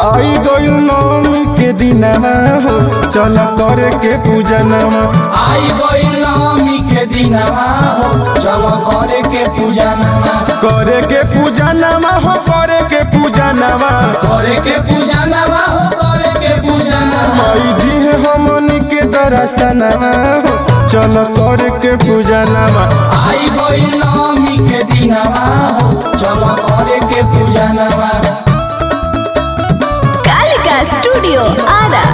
आई गइल नवमी के दिनमा हो चल करे के पूजनमा आई गइल नवमी के दिनमा हो चल करे के पूजनमा करे के पूजनमा हो करे के पूजनमा करे के पूजनमा हो करे के पूजनमा आई दिहे हमनी के दर्शनमा हो चल करे के पूजनमा आई गइल नवमी के दिनमा हो चल करे के पूजनमा कालिका स्टूडियो आरा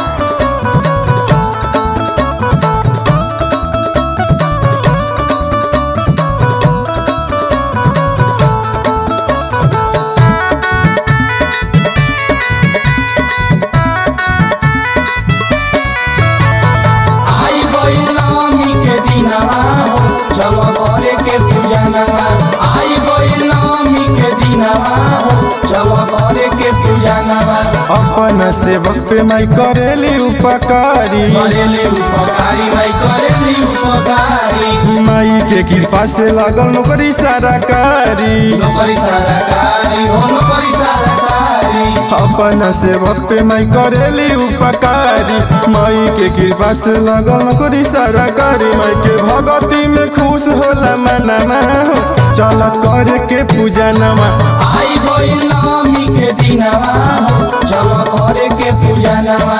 आई गइल नवमी के दिनमा हो चल करे के पूजनमा आई गइल नवमी के दिनमा हो चल करे के पूजनमा अपन सेवक पे माई करेली उपकारी करेली उपकारी भाई करेली उपकारी माई के कृपा से लागल नौकरी सारा कारी नौकरी सरकारी हो नौकरी सरकारी अपन सेवक पे माई करेली उपकारी माई के कृपा से लागल नौकरी सारा कारी माई के भगती में खुश होला मनमा हो चल करे के पूजनमा आई गइल नवमी के दिनमा हो चल करे के पूजनमा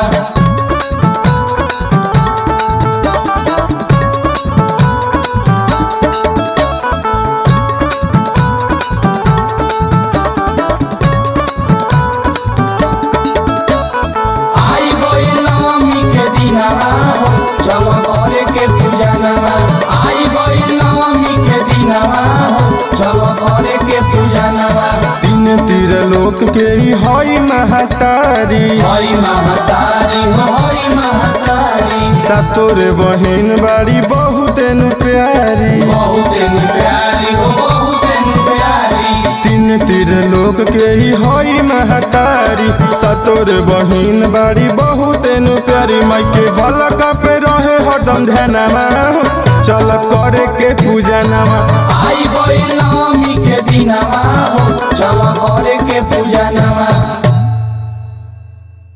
आई गइल नवमी के दिनमा हो चल करे के पूजनमा आई गइल नवमी के दिनमा हो चल करे के पूजनमा तीन तीर लोक के ही हई महतारी हई महतारी हो हई महतारी सातोर बहिन बाड़ी बहुत नु प्यारी बहुत नु प्यारी हो बहुत नु प्यारी तीन तीर लोक के ही हई महतारी सतोर बहिन बाड़ी बहुत नु प्यारी माई के बलक पे रहे हरदम ध्यानमा चल करे के पूजनमा आई गइल नवमी के दिनमा हो चल करे के पूजनमा